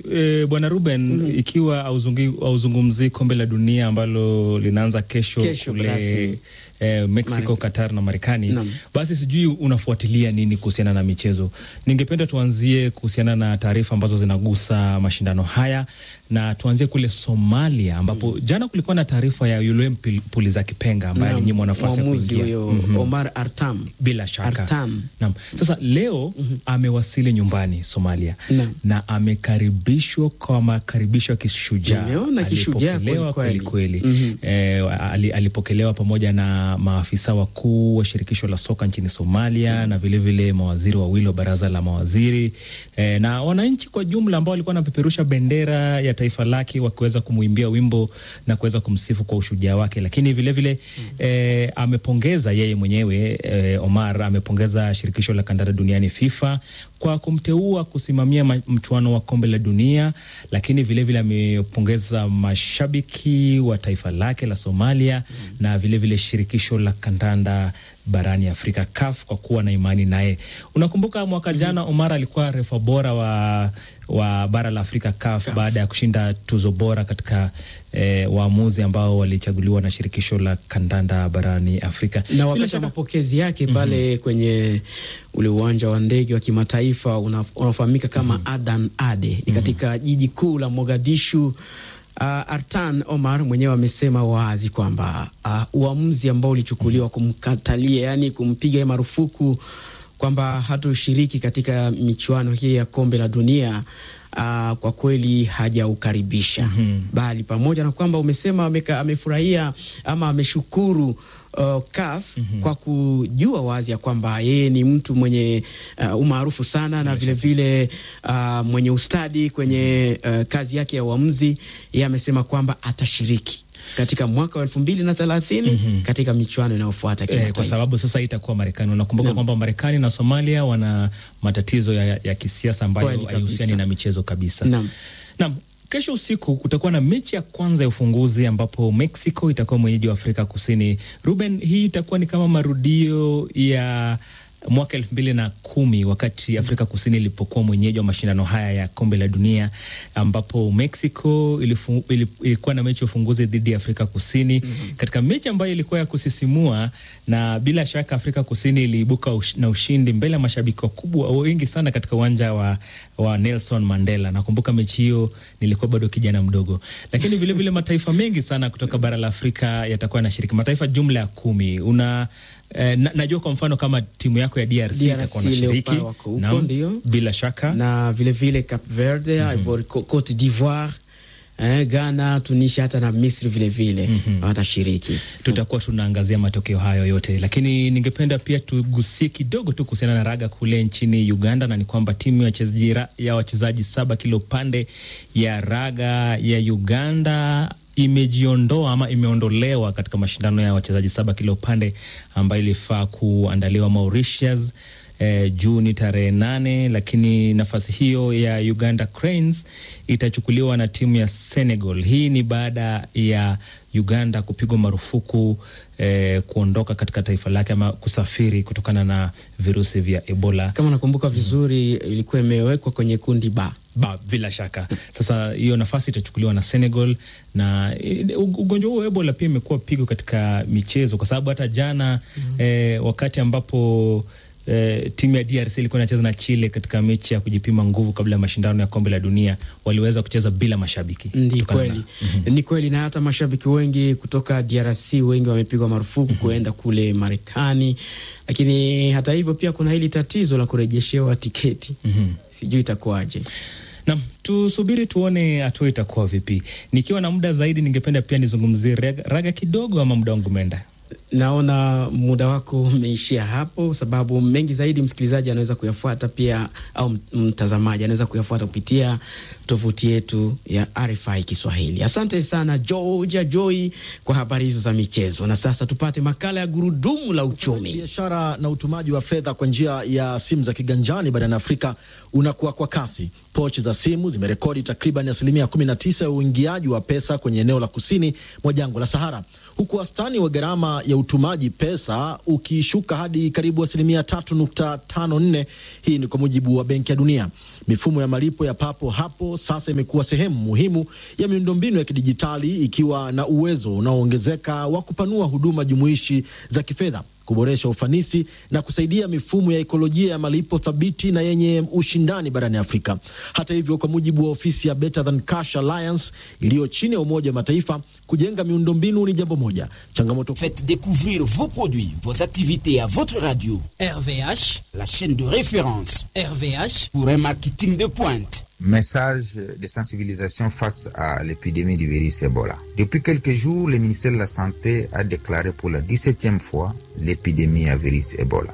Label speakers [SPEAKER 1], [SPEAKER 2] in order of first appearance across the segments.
[SPEAKER 1] e, bwana Ruben, ikiwa hauzungi- hauzungumzii kombe la dunia ambalo linaanza kesho,
[SPEAKER 2] Kesho
[SPEAKER 1] kule
[SPEAKER 2] rasmi.
[SPEAKER 1] e, Mexico,
[SPEAKER 2] Marekani.
[SPEAKER 1] Qatar na Marekani,
[SPEAKER 2] Naam.
[SPEAKER 1] basi sijui unafuatilia nini kuhusiana na michezo. Ningependa tuanzie kuhusiana na taarifa ambazo zinagusa mashindano haya na tuanzie kule Somalia ambapo jana kulikuwa na taarifa ya yule Mpil- Puliza Kipenga ambaye
[SPEAKER 2] Naam,
[SPEAKER 1] alinyimwa nafasi ya
[SPEAKER 2] mwamuzi
[SPEAKER 1] kuingia
[SPEAKER 2] huyo
[SPEAKER 1] Mhm.
[SPEAKER 2] Omar Artam.
[SPEAKER 1] bila shaka
[SPEAKER 2] Artam.
[SPEAKER 1] Naam. Sasa leo amewasili nyumbani Somalia
[SPEAKER 2] Naam.
[SPEAKER 1] na amekaribishwa kwa makaribisho ya kishujaa.
[SPEAKER 2] Nimeona kishujaa
[SPEAKER 1] Alipokelewa
[SPEAKER 2] kweli
[SPEAKER 1] kweli
[SPEAKER 2] kweli.
[SPEAKER 1] kweli. Eh, ali- alipokelewa pamoja na maafisa wakuu wa shirikisho la soka nchini Somalia na vilevile vile mawaziri wawili wa baraza la mawaziri eh, na wananchi kwa jumla ambao walikuwa wanapeperusha bendera ya taifa lake wakiweza kumwimbia wimbo na kuweza kumsifu kwa ushujaa wake, lakini vilevile vile, eh, amepongeza yeye mwenyewe eh, Omar amepongeza shirikisho la kandanda duniani FIFA kwa kumteua kusimamia ma- mchuano wa kombe la dunia, lakini vilevile amepongeza mashabiki wa taifa lake la Somalia na vilevile vile shirikisho la kandanda barani Afrika CAF kwa kuwa na imani naye. Unakumbuka mwaka jana Omar alikuwa refa bora wa, wa bara la Afrika CAF, baada ya kushinda tuzo bora katika eh, waamuzi ambao walichaguliwa na shirikisho la kandanda barani Afrika.
[SPEAKER 2] na
[SPEAKER 1] Bila
[SPEAKER 2] wakati wa
[SPEAKER 1] shaka-
[SPEAKER 2] mapokezi yake pale kwenye ule uwanja wa ndege wa kimataifa una- unaofahamika kama Adan Ade ni katika jiji kuu la Mogadishu. Uh, Artan Omar mwenyewe amesema wazi kwamba uh, uamuzi ambao ulichukuliwa kumkatalia, yani kumpiga marufuku kwamba hatoshiriki katika michuano hii ya kombe la dunia uh, kwa kweli hajaukaribisha bali pamoja na kwamba umesema ameka, amefurahia ama ameshukuru uh, CAF kwa kujua wazi ya kwamba yeye ni mtu mwenye uh, umaarufu sana na vilevile vile, uh, mwenye ustadi kwenye uh, kazi yake ya uamuzi. Yeye amesema kwamba atashiriki katika mwaka wa elfu mbili na thelathini katika michuano inayofuata
[SPEAKER 1] Eh, kwa
[SPEAKER 2] kimataifa.
[SPEAKER 1] sababu sasa itakuwa Marekani. Unakumbuka kwamba Marekani na Somalia wana matatizo ya, ya kisiasa ambayo
[SPEAKER 2] Kweli kabisa.
[SPEAKER 1] haihusiani na michezo kabisa.
[SPEAKER 2] Naam.
[SPEAKER 1] Naam, kesho usiku kutakuwa na mechi ya kwanza ya ufunguzi ambapo Mexico itakuwa mwenyeji wa Afrika Kusini. Ruben, hii itakuwa ni kama marudio ya mwaka elfu mbili na kumi wakati Afrika Kusini ilipokuwa mwenyeji wa mashindano haya ya kombe la dunia ambapo Mexico ilifu, ili- ilikuwa na mechi ya ufunguzi dhidi ya Afrika Kusini katika mechi ambayo ilikuwa ya kusisimua, na bila shaka Afrika Kusini iliibuka ush, na ushindi mbele ya mashabiki wakubwa wengi sana katika uwanja wa, wa Nelson Mandela. Nakumbuka mechi hiyo nilikuwa bado kijana mdogo, lakini vilevile vile mataifa mengi sana kutoka bara la Afrika yatakuwa yanashiriki, mataifa jumla ya kumi. Una eh, na, najua kwa mfano kama timu yako ya DRC,
[SPEAKER 2] DRC
[SPEAKER 1] itakuwa nashiriki
[SPEAKER 2] Leopard wako huko,
[SPEAKER 1] Naam,
[SPEAKER 2] ndio.
[SPEAKER 1] bila shaka
[SPEAKER 2] na vilevile Cap Verde, Ivory Co- Cote d'Ivoire, eh, Ghana, Tunisia hata na Misri vilevile watashiriki.
[SPEAKER 1] tutakuwa tunaangazia matokeo hayo yote, lakini ningependa pia tugusie kidogo tu kuhusiana na raga kule nchini Uganda, na ni kwamba timu ya wachezaji ra- ya wachezaji saba kila upande ya raga ya Uganda imejiondoa ama imeondolewa katika mashindano ya wachezaji saba kila upande ambayo ilifaa kuandaliwa Mauritius eh, Juni tarehe nane, lakini nafasi hiyo ya Uganda Cranes itachukuliwa na timu ya Senegal. Hii ni baada ya Uganda kupigwa marufuku eh, kuondoka katika taifa lake ama kusafiri kutokana na virusi vya Ebola.
[SPEAKER 2] Kama nakumbuka vizuri, ilikuwa imewekwa kwenye kundi ba
[SPEAKER 1] Ba, bila shaka sasa hiyo nafasi itachukuliwa na Senegal na eh, ug- ugonjwa huo wa Ebola pia imekuwa pigo katika michezo kwa sababu hata jana eh, wakati ambapo eh, timu ya DRC ilikuwa inacheza na Chile katika mechi ya kujipima nguvu kabla ya mashindano ya kombe la dunia waliweza kucheza bila mashabiki.
[SPEAKER 2] Ni
[SPEAKER 1] kutokana
[SPEAKER 2] kweli
[SPEAKER 1] na-
[SPEAKER 2] ni kweli, na hata mashabiki wengi kutoka DRC wengi wamepigwa marufuku kuenda kule Marekani, lakini hata hivyo pia kuna hili tatizo la kurejeshewa tiketi. Sijui itakuwaje.
[SPEAKER 1] Nam, tusubiri tuone hatua itakuwa vipi. Nikiwa na muda zaidi, ningependa pia nizungumzie raga, raga kidogo, ama muda wangu umeenda?
[SPEAKER 2] Naona muda wako umeishia hapo, sababu mengi zaidi msikilizaji anaweza kuyafuata pia, au m- mtazamaji anaweza kuyafuata kupitia tovuti yetu ya RFI Kiswahili. Asante sana Georgia Joy kwa habari hizo za michezo, na sasa tupate makala ya gurudumu la uchumi.
[SPEAKER 3] Biashara na utumaji wa fedha kwa njia ya simu za kiganjani barani Afrika unakuwa kwa kasi. Pochi za simu zimerekodi takriban asilimia 19 ya uingiaji wa pesa kwenye eneo la kusini mwa jangwa la Sahara, huku wastani wa gharama ya utumaji pesa ukishuka hadi karibu asilimia 3.54. Hii ni kwa mujibu wa Benki ya Dunia. Mifumo ya malipo ya papo hapo sasa imekuwa sehemu muhimu ya miundombinu ya kidijitali, ikiwa na uwezo unaoongezeka wa kupanua huduma jumuishi za kifedha kuboresha ufanisi na kusaidia mifumo ya ekolojia ya malipo thabiti na yenye ushindani barani Afrika. Hata hivyo, kwa mujibu wa ofisi ya Better Than Cash Alliance iliyo chini ya Umoja wa Mataifa, kujenga miundombinu ni jambo moja. Changamoto
[SPEAKER 4] Faites découvrir vos produits, vos activités à votre radio.
[SPEAKER 5] RVH,
[SPEAKER 4] la chaîne de référence
[SPEAKER 5] RVH,
[SPEAKER 4] pour un marketing de pointe.
[SPEAKER 6] Message de sensibilisation face à l'épidémie du virus Ebola. Depuis quelques jours, le ministère de la Santé a déclaré pour la 17e fois l'épidémie à virus Ebola.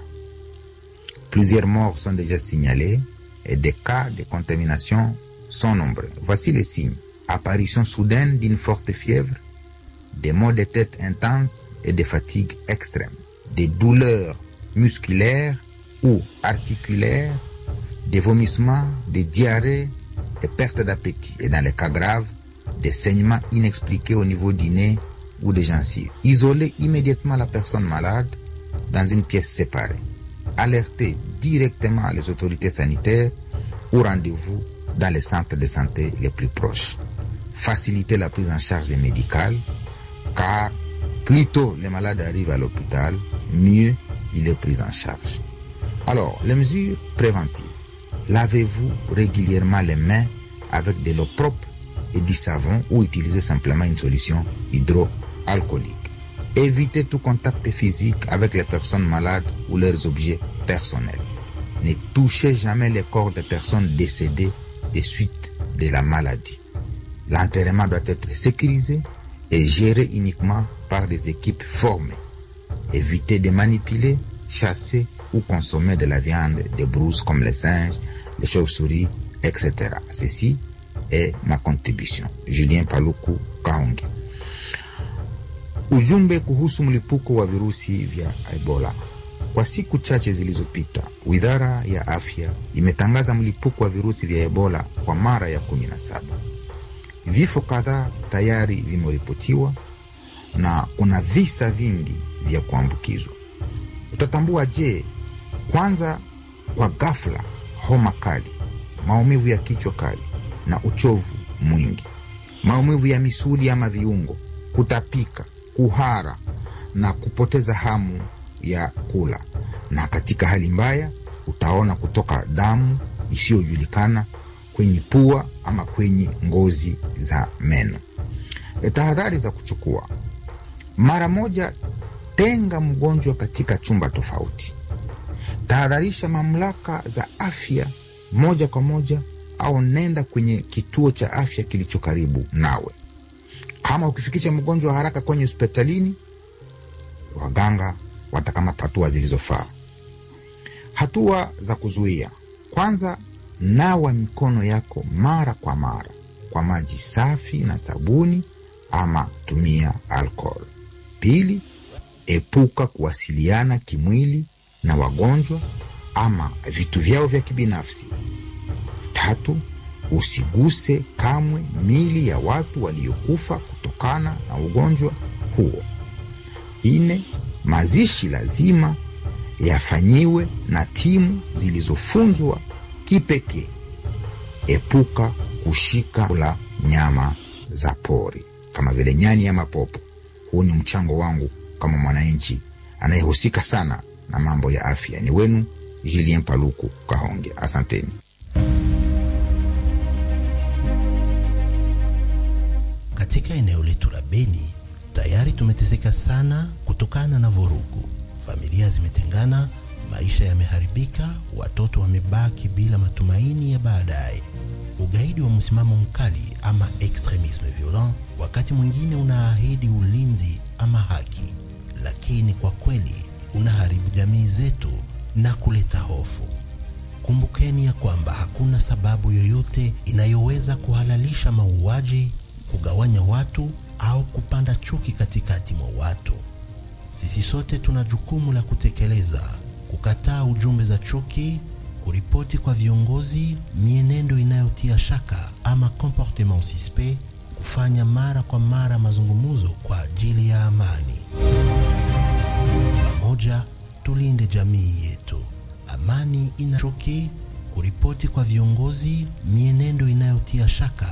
[SPEAKER 6] Plusieurs morts sont déjà signalés et des cas de contamination sont nombreux. Voici les signes. Apparition soudaine d'une forte fièvre, des maux de tête intenses et des fatigues extrêmes, des douleurs musculaires ou articulaires, des vomissements, des diarrhées et perte d'appétit. Et dans les cas graves, des saignements inexpliqués au niveau du nez ou des gencives. Isoler immédiatement la personne malade dans une pièce séparée. Alerter directement les autorités sanitaires ou rendez-vous dans les centres de santé les plus proches. Faciliter la prise en charge médicale car plus tôt les malades arrivent à l'hôpital, mieux il est pris en charge. Alors, les mesures préventives. Lavez-vous régulièrement les mains avec de l'eau propre et du savon ou utilisez simplement une solution hydroalcoolique. Évitez tout contact physique avec les personnes malades ou leurs objets personnels. Ne touchez jamais les corps des personnes décédées des suites de la maladie. L'enterrement doit être sécurisé et géré uniquement par des équipes formées. Évitez de manipuler, chasser ou consommer de la viande des brouses comme les singes, les chauves-souris, etc. Ceci est ma contribution. Julien Paluku Kaonge. Ujumbe kuhusu mlipuko wa virusi vya Ebola. Kwa siku chache zilizopita, Wizara ya Afya imetangaza mlipuko wa virusi vya Ebola kwa mara ya kumi na saba. Vifo kadhaa tayari vimeripotiwa na kuna visa vingi vya kuambukizwa. Utatambua je? Kwanza, kwa ghafla, homa kali, maumivu ya kichwa kali na uchovu mwingi, maumivu ya misuli ama viungo, kutapika, kuhara na kupoteza hamu ya kula, na katika hali mbaya utaona kutoka damu isiyojulikana kwenye pua ama kwenye ngozi za meno. E, tahadhari za kuchukua: mara moja, tenga mgonjwa katika chumba tofauti. Tahadharisha mamlaka za afya moja kwa moja, au nenda kwenye kituo cha afya kilicho karibu nawe. Kama ukifikisha mgonjwa haraka kwenye hospitalini, waganga watakamata hatua zilizofaa. Hatua za kuzuia: kwanza, nawa mikono yako mara kwa mara kwa maji safi na sabuni, ama tumia alcohol. Pili, epuka kuwasiliana kimwili na wagonjwa ama vitu vyao vya kibinafsi. Tatu, usiguse kamwe mili ya watu waliokufa kutokana na ugonjwa huo. Nne, mazishi lazima yafanyiwe na timu zilizofunzwa kipekee. Epuka kushika kula nyama za pori kama vile nyani ama popo. Huu ni mchango wangu kama mwananchi anayehusika sana na mambo ya afya. Ni wenu Julien Paluku Kahonge, asanteni.
[SPEAKER 7] Katika eneo letu la Beni tayari tumeteseka sana kutokana na vurugu. Familia zimetengana, maisha yameharibika, watoto wamebaki bila matumaini ya baadaye. Ugaidi wa msimamo mkali ama extremisme violent wakati mwingine unaahidi ulinzi ama haki, lakini kwa kweli unaharibu jamii zetu na kuleta hofu. Kumbukeni ya kwamba hakuna sababu yoyote inayoweza kuhalalisha mauaji, kugawanya watu au kupanda chuki katikati mwa watu. Sisi sote tuna jukumu la kutekeleza, kukataa ujumbe za chuki, kuripoti kwa viongozi mienendo inayotia shaka ama comportement suspect, kufanya mara kwa mara mazungumzo kwa ajili ya amani. Pamoja tulinde jamii yetu. Amani ina chuki, kuripoti kwa viongozi mienendo inayotia shaka